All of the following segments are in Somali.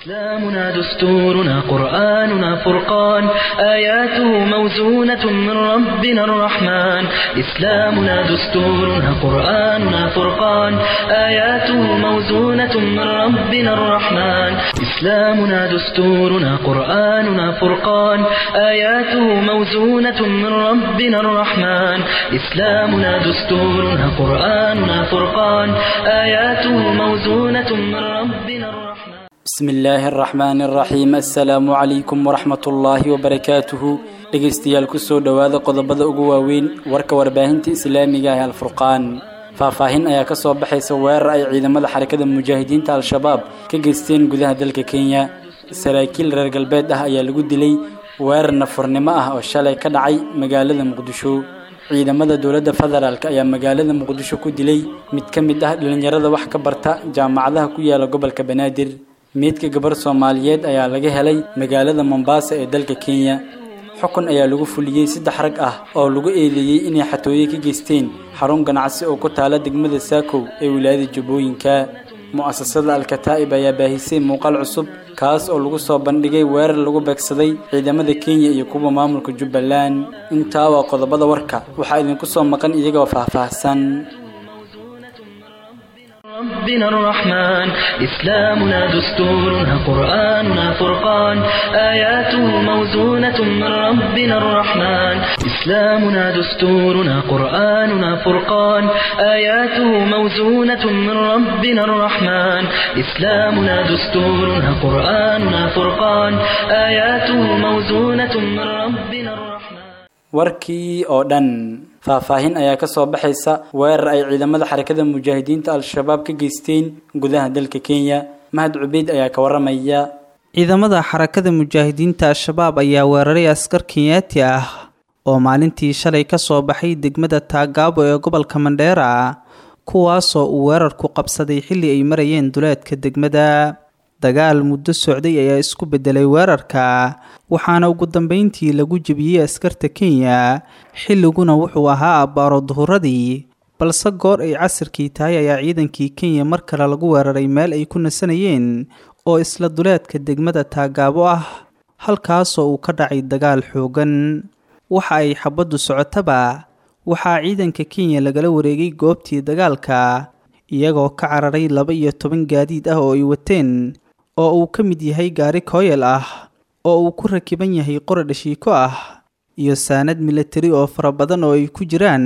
إسلامنا دستورنا قرآننا فرقان آياته موزونة من ربنا الرحمن إسلامنا دستورنا قرآننا فرقان آياته موزونة من ربنا الرحمن إسلامنا دستورنا قرآننا فرقان آياته موزونة من ربنا الرحمن إسلامنا دستورنا قرآننا فرقان آياته موزونة من ربنا الرحمن bismi illaahi araxmaani araxiim assalaamu calaykum waraxmat ullaahi wabarakaatuhu dhegaystayaal kusoo dhowaada qodobada ugu waaweyn warka warbaahinta islaamiga ah alfurqaan faahfaahin ayaa kasoo baxaysa weerar ay ciidamada xarakada mujaahidiinta al-shabaab ka geysteen gudaha dalka kenya saraakiil reer galbeed ah ayaa lagu dilay weerar nafurnimo ah oo shalay ka dhacay magaalada muqdisho ciidamada dowladda federaalk ayaa magaalada muqdisho ku dilay mid ka mid ah dhalinyarada wax ka barta jaamacadaha ku yaala gobolka banaadir meydka gabar soomaaliyeed ayaa laga helay magaalada mombasa ee dalka kenya xukun ayaa lagu fuliyey saddex rag ah oo lagu eedeeyey inay xatooye ka geysteen xarun ganacsi oo ku taala degmada saakow ee wilaayada jubbooyinka mu'asasada al-kataa'ib ayaa baahisay muuqaal cusub kaas oo lagu soo bandhigay weerar lagu beegsaday ciidamada kenya iyo kuwa maamulka jubbaland intaa waa qodobada warka waxaa idinku soo maqan iyagoo faahfaahsan ربنا الرحمن إسلامنا دستورنا قرآننا فرقان آياته موزونة من ربنا الرحمن إسلامنا دستورنا قرآننا فرقان آياته موزونة من ربنا الرحمن إسلامنا دستورنا قرآننا فرقان آياته موزونة من ربنا الرحمن warkii oo dhan faahfaahin ayaa kasoo baxaysa weerar ay ciidamada xarakada mujaahidiinta al-shabaab ka geysteen gudaha dalka kenya mahad cubeyd ayaa ka waramaya ciidamada xarakada mujaahidiinta al-shabaab ayaa weeraray askar kenyaati ah oo maalintii shalay kasoo baxay degmada taagaabo ee gobolka mandheera kuwaasoo uu weerarku qabsaday xilli ay marayeen duleedka degmada dagaal muddo socday ayaa isku bedelay weerarka waxaana ugu dambeyntii lagu jebiyey askarta kenya xilliguna wuxuu ahaa abbaaro duhuradii balse goor ay casirkii tahay ayaa ciidankii kenya mar kale lagu weeraray meel ay ku nasanayeen oo isla duleedka degmada taagaabo ah halkaasoo uu ka dhacay dagaal xoogan waxa ay xabaddu socotaba waxaa ciidanka kenya lagala wareegay goobtii dagaalka iyagoo ka cararay laba iyo toban gaadiid ah oo ay wateen oo uu ka mid yahay gaari kooyal ah oo uu ku rakiban yahay qora dhashiiko ah iyo saanad milatari oo fara badan oo ay ku jiraan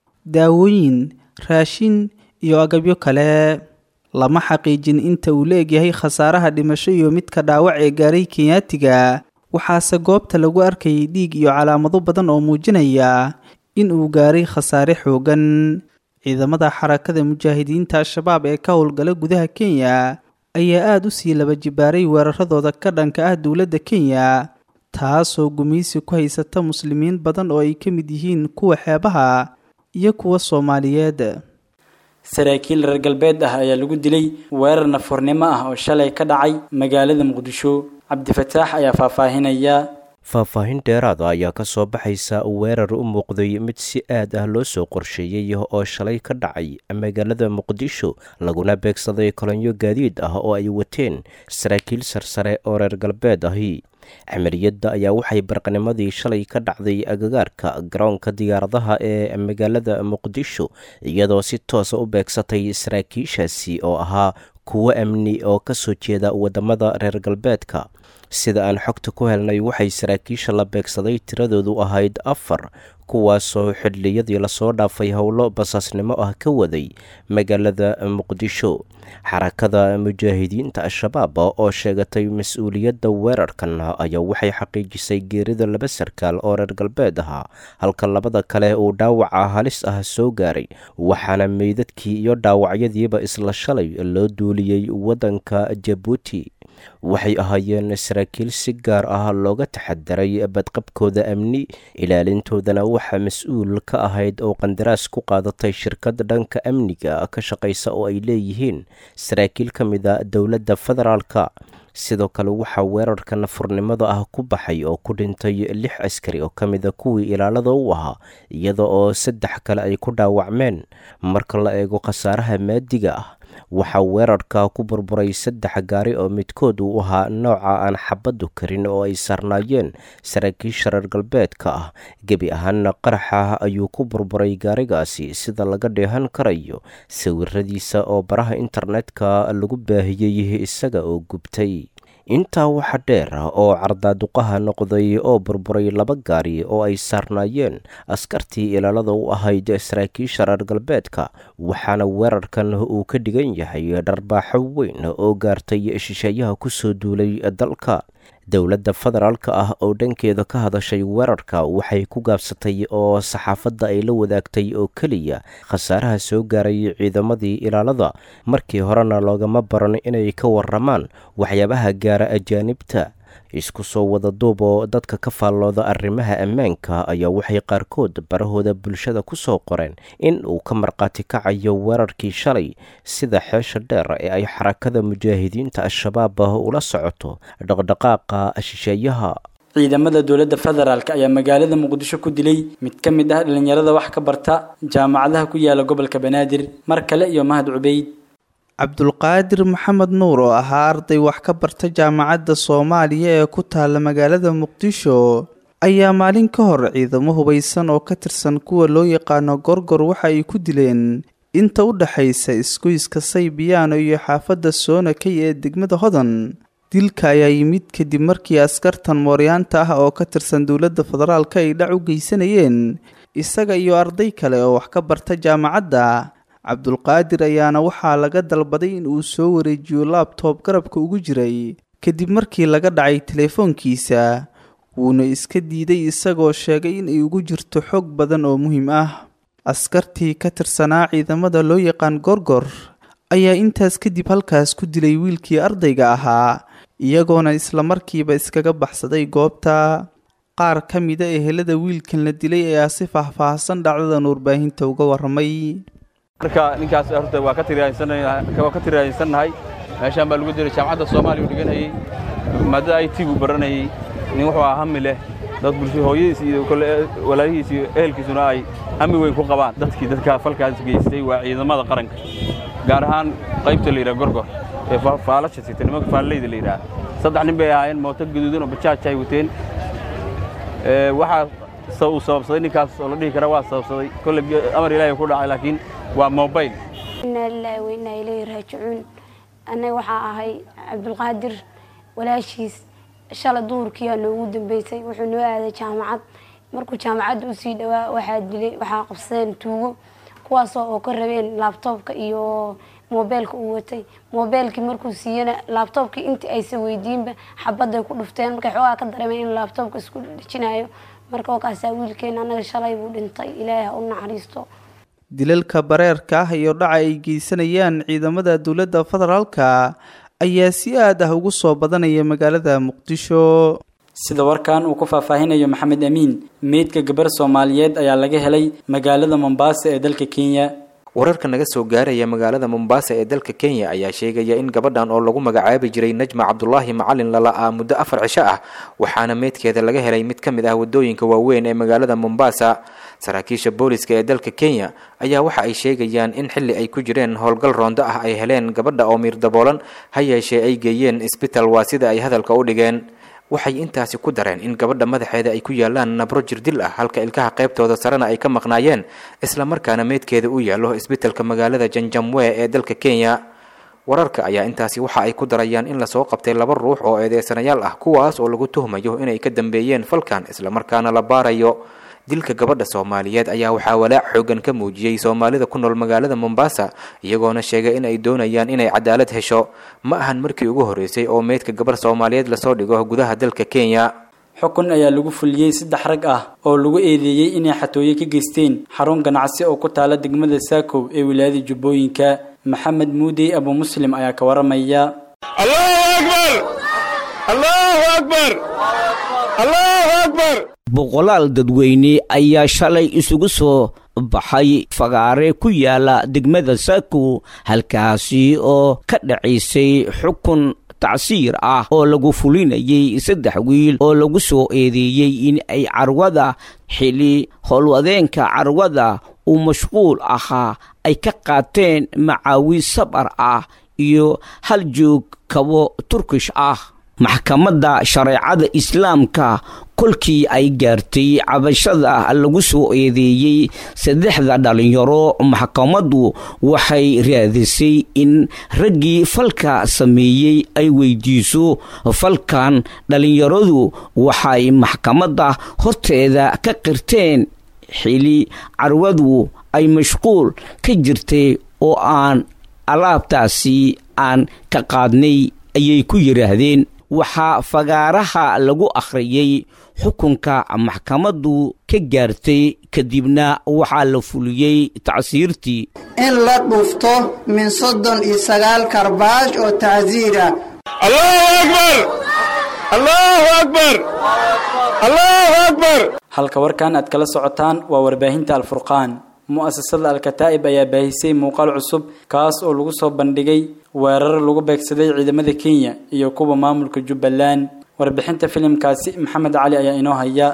daawooyin raashin iyo agabyo kale lama xaqiijin inta uu la egyahay khasaaraha dhimasho iyo midka dhaawac ee gaaray kenyaatiga waxaase goobta lagu arkayay dhiig iyo calaamado badan oo muujinaya in uu gaaray khasaare xoogan ciidamada xarakada mujaahidiinta al-shabaab ee ka howlgala gudaha kenya ayaa aada u sii laba jibaaray weeraradooda ka dhanka ah dowladda kenya taasoo gumaysi ku haysata muslimiin badan oo ay ka mid yihiin kuwa xeebaha iyo kuwa soomaaliyeed saraakiil reer galbeed ah ayaa lagu dilay weerar nafurnimo ah oo shalay ka dhacay magaalada muqdisho cabdifataax ayaa faahfaahinaya faahfaahin dheeraada ayaa ka soo baxaysa weerar u muuqday mid si aad ah loo soo qorsheeyey oo shalay ka dhacay magaalada muqdisho laguna beegsaday kolonyo gaadiid ah oo ay wateen saraakiil sarsare oo reer galbeed ahi camaliyadda ayaa waxay barqanimadii shalay ka dhacday agagaarka garoonka diyaaradaha ee magaalada muqdisho iyadoo si toosa u beegsatay saraakiishaasi oo ahaa kuwo amni oo ka soo jeeda waddamada reer galbeedka sida aan xogta ku helnay waxay saraakiisha la beegsaday tiradoodu ahayd afar kuwaasoo xidliyadii lasoo dhaafay howlo basaasnimo ah ka waday magaalada muqdisho xarakada mujaahidiinta al-shabaab oo sheegatay mas-uuliyadda weerarkan ayaa waxay xaqiijisay geerida laba sarkaal oo reer galbeed ahaa halka labada kale uu dhaawaca halis ah soo gaaray waxaana meydadkii iyo dhaawacyadiiba isla shalay loo duuliyey waddanka jabuuti waxay ahaayeen saraakiil si gaar ah looga taxadaray badqabkooda amni ilaalintoodana waxaa mas-uul ka ahayd oo qandaraas ku qaadatay shirkad dhanka amniga ka shaqaysa oo ay leeyihiin saraakiil ka mid a dowladda federaalka sidoo kale waxaa weerarka nafurnimada ah ku baxay oo ku dhintay lix askari oo ka mida kuwii ilaalada u ahaa iyada oo saddex kale ay ku dhaawacmeen marka la eego khasaaraha maadiga ah waxaa weerarka ku burburay saddex gaari oo midkood uu ahaa nooca aan xabaddu karin oo ay saarnaayeen saraakiisha reer galbeedka ah gebi ahaanna qaraxa ayuu ku burburay gaarigaasi sida laga dheehan karayo sawiradiisa oo baraha internetka lagu baahiyey isaga oo gubtay intaa waxa dheer oo cardaaduqaha noqday oo burburay laba gaari oo ay saarnaayeen askartii ilaalada u ahayd saraakiisha reer galbeedka waxaana weerarkan uu ka dhigan yahay dharbaaxo weyn oo gaartay shisheeyaha kusoo duulay dalka dowladda federaalka ah oo dhankeeda ka hadashay weerarka waxay ku gaabsatay oo saxaafadda ay la wadaagtay oo keliya khasaaraha soo gaaray ciidamadii ilaalada markii horena loogama baran inay ka waramaan waxyaabaha gaara ajaanibta isku soo wada duub oo dadka ka faallooda arrimaha ammaanka ayaa waxay qaarkood barahooda bulshada ku soo qoreen in uu ka markhaati kacayo weerarkii shalay sida xeesha dheer ee ay xarakada mujaahidiinta al-shabaab ula socoto dhaqdhaqaaqa shisheeyaha ciidamada dowladda federaalk ayaa magaalada muqdisho ku dilay mid ka mid ah dhallinyarada wax ka barta jaamacadaha ku yaala gobolka banaadir mar kale iyo mahad cubeyd cabdulqaadir maxamed nuur oo ahaa arday wax ka barta jaamacadda soomaaliya ee ku taala magaalada muqdisho ayaa maalin ka hor ciidamo hubaysan oo ka tirsan kuwa loo yaqaano gorgor waxa ay ku dileen inta u dhexaysa isgoyska saybiyaano iyo xaafadda soonakay ee degmada hodan dilka ayaa yimid kadib markii askartan mooryaanta ah oo ka tirsan dowladda federaalka ay dhac u geysanayeen isaga iyo arday kale oo wax ka barta jaamacadda cabdulqaadir ayaana waxaa laga dalbaday in uu soo wareejiyo laabtoob garabka ugu jiray kadib markii laga dhacay teleefoonkiisa wuuna iska diiday isagoo sheegay in ay ugu jirto xog badan oo muhiim ah askartii ka tirsanaa ciidamada loo yaqaan gorgor ayaa intaas kadib halkaas ku dilay wiilkii ardayga ahaa iyagoona islamarkiiba iskaga baxsaday goobta qaar ka mida ehelada wiilkan la dilay ayaa si faahfaahsan dhacdadan warbaahinta uga waramay marka ninkaas horta waa ka waa ka tiraaysannahay meeshaan baa lagu diray jaamacadda soomaaliya uu dhiganayey maadada i t buu baranayey nin wuxuu ahaa hami leh dad bulsho hooyadiis iyo kole walaalihiis iyo ehelkiisuna ay hami weyn ku qabaan dadkii dadka falkaas geystay waa ciidamada qaranka gaar ahaan qaybta la yidhaha gorgor ee faalasha sita nimanka faallayda la yidhaha saddex nin bay ahaayeen mooto gaduudan oo bajaaj ay wateen waxaa uu sababsaday ninkaas oo la dhihi kara waa sababsaday kolle amar ilaahay ku dhacay laakiin waa mobayl inaa lilaahi wa innaa ilayhi raajicuun annaga waxaa ahay cabdulqaadir walaashiis shala duhurkiiaa noogu dambeysay wuxuu noo aaday jaamacad markuu jaamacadda usii dhawaa waxaa dilay waxaa qabsadeen tuugo kuwaasoo oo ka rabeen laabtoobka iyo moobeelka uu watay moobeelkii markuu siiyana laabtoobkii intii aysa weydiinba xabadday ku dhufteen markay xoogaa ka dareemeen in laabtoobka isku dhejinayo marka wakaasaa wiilkeena annaga shalay buu dhintay ilaahay ha u naxariisto dilalka bareerka ah iyo dhaca ay geysanayaan ciidamada dowladda federaalka ayaa si aad ah ugu soo badanaya magaalada muqdisho sida warkan uu ku faahfaahinayo maxamed amiin meydka gabar soomaaliyeed ayaa laga helay magaalada mombasa ee dalka kenya wararka naga soo gaaraya magaalada mombasa ee dalka kenya ayaa sheegaya in gabadhan oo lagu magacaabi jiray najma cabdulaahi macalin lala-aa muddo afar cisho ah waxaana meydkeeda laga helay mid ka mid ah wadooyinka waaweyn ee magaalada mombasa saraakiisha booliska ee dalka kenya ayaa waxa ay sheegayaan in xilli ay ku jireen howlgal roondo ah ay heleen gabadha oo miir daboolan ha yeeshee ay geeyeen isbital waa sida ay hadalka u dhigeen waxay intaasi ku dareen in gabadha madaxeeda ay ku yaalaan nabro jirdil ah halka ilkaha qaybtooda sarena ay ka maqnaayeen islamarkaana meydkeeda u yaallo isbitalka magaalada janjamwe ee dalka kenya wararka ayaa intaasi waxa ay ku darayaan in lasoo qabtay laba ruux oo eedeysanayaal ah kuwaas oo lagu tuhmayo inay ka dambeeyeen falkan islamarkaana la baarayo dilka gabadha soomaaliyeed ayaa waxaa walaac xoogan ka muujiyey soomaalida ku nool magaalada mombasa iyagoona sheegay in ay doonayaan inay cadaalad hesho ma ahan markii ugu horreysay oo meydka gabarh soomaaliyeed lasoo dhigo gudaha dalka kenya xukun ayaa lagu fuliyey saddex rag ah oo lagu eedeeyey inay xatooye ka geysteen xarun ganacsi oo ku taala degmada saakow ee wilaayada jubbooyinka maxamed muudey abu muslim ayaa ka waramaya allahu akbar allahu akbar allahu akbar boqolaal dadweyne ayaa shalay isugu soo baxay fagaare ku yaala degmada saako halkaasi oo ka dhacaysay xukun tacsiir ah oo lagu fulinayay saddex wiil oo lagu soo eedeeyey in ay carwada xili howlwadeenka carwada uu mashquul ahaa ay ka qaateen macaawi sabar ah iyo hal joog kabo turkish ah maxkamadda shareecada islaamka kolkii ay gaartay cabashada lagu soo eedeeyey saddexda dhalinyaro maxkamaddu waxay raadisay in raggii falka sameeyey ay weydiiso falkan dhalinyaradu waxay maxkamadda horteeda ka qirteen xili carwadu ay mashquul ka jirtay oo aan alaabtaasi aan ka qaadnay ayay ku yidhaahdeen waxaa fagaaraha lagu akhriyey xukunka maxkamaddu ka gaartay kadibna waxaa la fuliyey tacsiirtii in la dhufto min soddon iyo sagaal karbaash oo tacsiira allahu akbar allahu akbar allahu akbar halka warkan aad kala socotaan waa warbaahinta alfurqaan mu'asasada alkataa'ib ayaa baahisay muuqaal cusub kaas oo lagu soo bandhigay weerar lagu beegsaday ciidamada kenya iyo kuwa maamulka jubbaland warbixinta filimkaasi maxamed cali ayaa inoo haya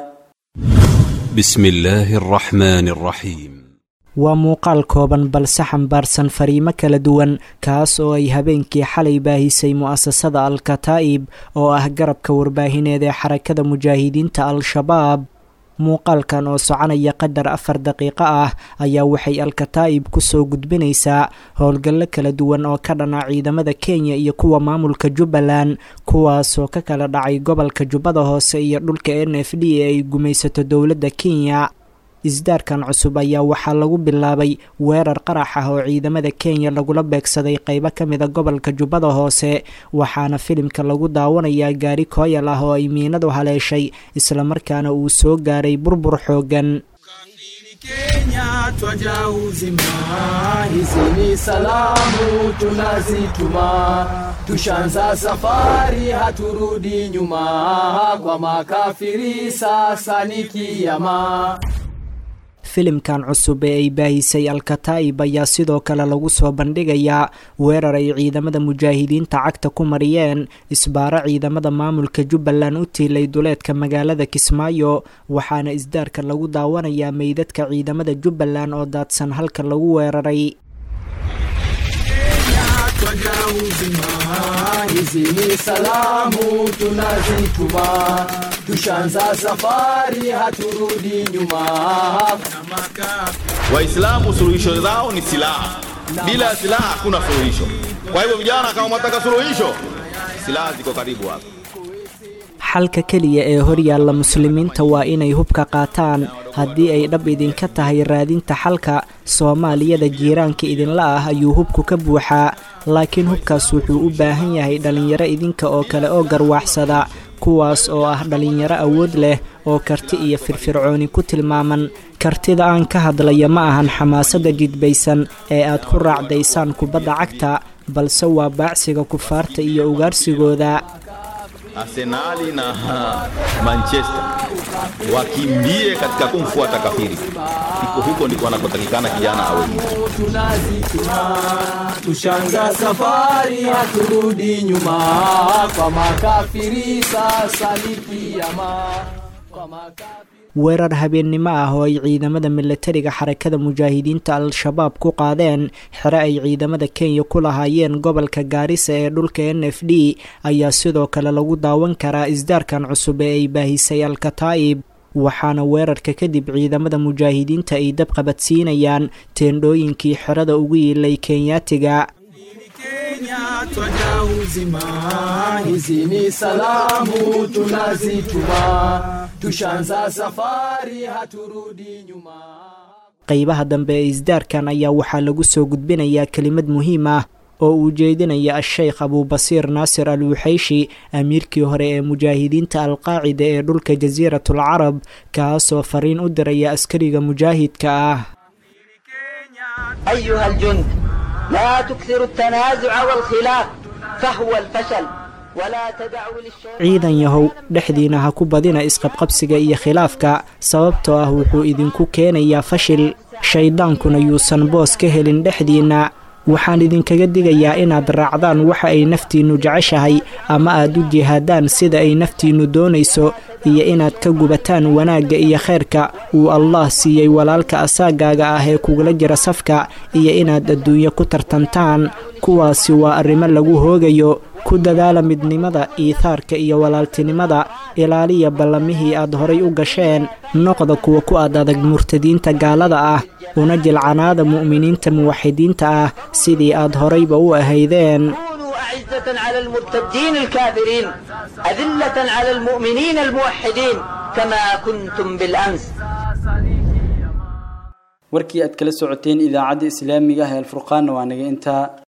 بسم الله الرحمن الرحيم waa muuqaal kooban balse xambaarsan fariimo kala duwan kaas oo ay habeenkii xalay baahisay mu'asasada al-kataa'ib oo ah garabka warbaahineed ee xarakada mujaahidiinta al-shabaab muuqaalkan oo soconaya qadar afar daqiiqo ah ayaa waxay al-kataa'ib kusoo gudbinaysaa howlgallo kala duwan oo ka dhana ciidamada kenya iyo kuwa maamulka jubbaland kuwaasoo ka kala dhacay gobolka jubbada hoose iyo dhulka n f d ee ay gumaysato dowladda kenya isdaarkan cusub ayaa waxaa lagu bilaabay weerar qarax ah oo ciidamada kenya lagula beegsaday qeybo ka mida gobolka jubbada hoose waxaana filimka lagu daawanayaa gaari kooyal ah oo ay miinadu haleeshay islamarkaana uu soo gaaray burbur xoogan Kenya twaja uzima, hizi ni salamu tunazituma, tushanza safari haturudi nyuma, kwa makafiri sasa ni kiyama. filimkan cusub ee ay baahisay al-kataa'ib ayaa sidoo kale lagu soo bandhigayaa weerar ay ciidamada mujaahidiinta cagta ku mariyeen isbaaro ciidamada maamulka jubbaland u tiilay duleedka magaalada kismaayo waxaana isdaarka lagu daawanayaa meydadka ciidamada jubbaland oo daadsan halka lagu weeraray hizi ni salamu tunazituma, tushanza safari haturudi nyuma. Waislamu suluhisho zao ni silaha, bila ya silaha hakuna suluhisho. Kwa hivyo vijana, kama mwataka suluhisho, silaha ziko karibu hapa. xalka keliya ee horyaalla muslimiinta waa inay hubka qaataan haddii ay dhab idinka tahay raadinta xalka soomaaliyada jiiraanka idinla ah ayuu hubku ka buuxaa laakiin hubkaas wuxuu u baahan yahay dhallinyaro idinka oo kale oo garwaaxsada kuwaas oo ah dhallinyaro awood leh oo karti iyo firfircooni ku tilmaaman kartida aan ka hadlaya ma ahan xamaasadda jidbaysan ee aad ku raacdaysaan kubadda cagta balse waa baacsiga kufaarta iyo ugaarsigooda Arsenali na Manchester wakimbie katika kumfuata kafiri. Iko huko ndiko anakotakikana kijana awe. Tunazituma, tushanza safari haturudi nyuma, kwa makafiri sasa ni kiyama. Kwa makafiri weerar habeennimo ah oo ay ciidamada milatariga xarakada mujaahidiinta al-shabaab ku qaadeen xere ay ciidamada kenya ku lahaayeen gobolka gaarisa ee dhulka n f d ayaa sidoo kale lagu daawan karaa isdaarkan cusub ee ay baahisay al-kataa'ib waxaana weerarka kadib ciidamada mujaahidiinta ay dab qabadsiinayaan teendhooyinkii xerada ugu yiilay kenyaatiga Kenya twaja uzima, hizi ni salamu tunazituma, tushanza safari haturudi nyuma. qeybaha dambe ee isdaarkan ayaa waxaa lagu soo gudbinayaa kelimad muhiim ah oo uu jeedinaya a-sheykh abubasiir naasir al wuxayshi amiirkii hore ee mujaahidiinta alqaacida ee dhulka jasiiratul carab kaasoo fariin u diraya askariga mujaahidka ah أيها الجند لا تكثروا التنازع والخلاف فهو الفشل ولا تدعوا للشر ciidan yahow dhexdiina ha ku badina isqabqabsiga iyo khilaafka sababtoo ah wuxuu idinku keenayaa fashil shayddaankuna yuusan boos ka helin dhexdiinna waxaan idinkaga digayaa inaad raacdaan waxa ay naftiinnu jeceshahay ama aad u jihaadaan sida ay naftiinnu doonayso iyo inaad ka gubataan wanaagga iyo khayrka uu allah siiyey walaalka asaagaaga ah ee kugula jira safka iyo inaad adduunyo ku tartantaan kuwaasi waa arrimo lagu hoogayo ku dadaala midnimada iithaarka iyo walaaltinimada ilaaliya ballamihii aad horay u gasheen noqda kuwa ku ad adag murtadiinta gaalada ah una jilcanaada mu'miniinta muwaxidiinta ah sidii aad horayba u ahaydeen أعزة على المرتدين الكافرين أذلة على المؤمنين الموحدين كما كنتم بالأمس warkii aad kala socoteen idaacadda islaamiga ah ee alfurqaanna waa naga intaa